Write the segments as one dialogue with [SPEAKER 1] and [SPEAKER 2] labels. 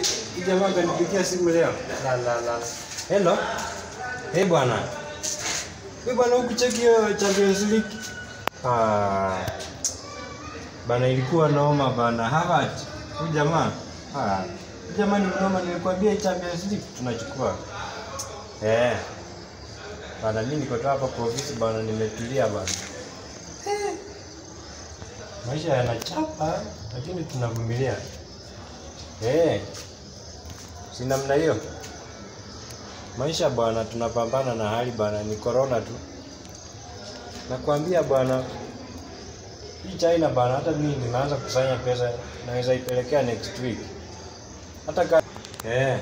[SPEAKER 1] Hii jamaa kanipigia simu leo. La la la. Hello. Hey bwana. Wewe bwana ukucheki hiyo Champions League? Ah. Bana ilikuwa noma bana. Harvard. Huyu jamaa. Ah. Huyu jamaa ni noma nilikwambia hii Champions League tunachukua. Eh. Bana mimi niko tu hapa kwa ofisi bana nimetulia bana. Eh. Maisha yanachapa lakini tunavumilia. Eh. Si namna hiyo. Maisha bwana, tunapambana na hali bwana, ni corona tu. Nakwambia bwana, hii China bwana, hata mimi nimeanza kusanya pesa, naweza ipelekea next week. Hata ka eh,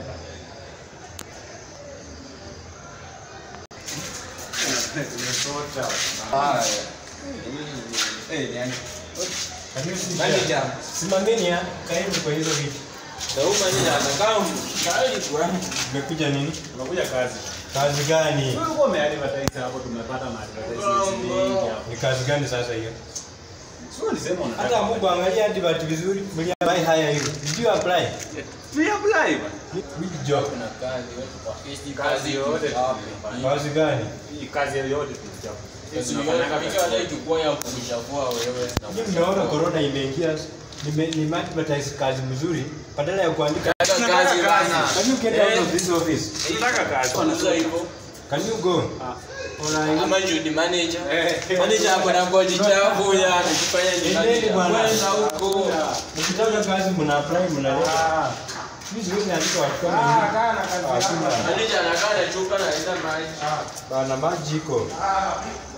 [SPEAKER 1] simameni ya karibu kwa hizo vitu. Umekuja nini?
[SPEAKER 2] Unakuja kazi.
[SPEAKER 1] Kazi gani?
[SPEAKER 2] Ulikuwa umeadvertise hapo tumepata maadvertisements mengi hapo.
[SPEAKER 1] Ni kazi gani sasa hiyo?
[SPEAKER 2] Sio ulisema unataka.
[SPEAKER 1] Hata Mungu angalia advert vizuri, mliapply haya hiyo. Did you apply?
[SPEAKER 2] Free apply bwana.
[SPEAKER 1] Which job?
[SPEAKER 2] Kazi yoyote
[SPEAKER 1] Kazi gani?
[SPEAKER 2] Hii kazi yoyote tunachapa.
[SPEAKER 1] Mimi mnaona corona imeingia, nime nime advertise kazi mzuri badala ya kuandika Can you get out of this office?
[SPEAKER 2] Tunataka kazi.
[SPEAKER 1] Can you go? Alright. Endeni bwana. Mkitaka kazi mna apply mnaleta.
[SPEAKER 2] Ah.
[SPEAKER 1] Mimi siwezi andika watu kama hivi.
[SPEAKER 2] Ah, kana kazi.
[SPEAKER 1] Hakuna. Bana maji iko.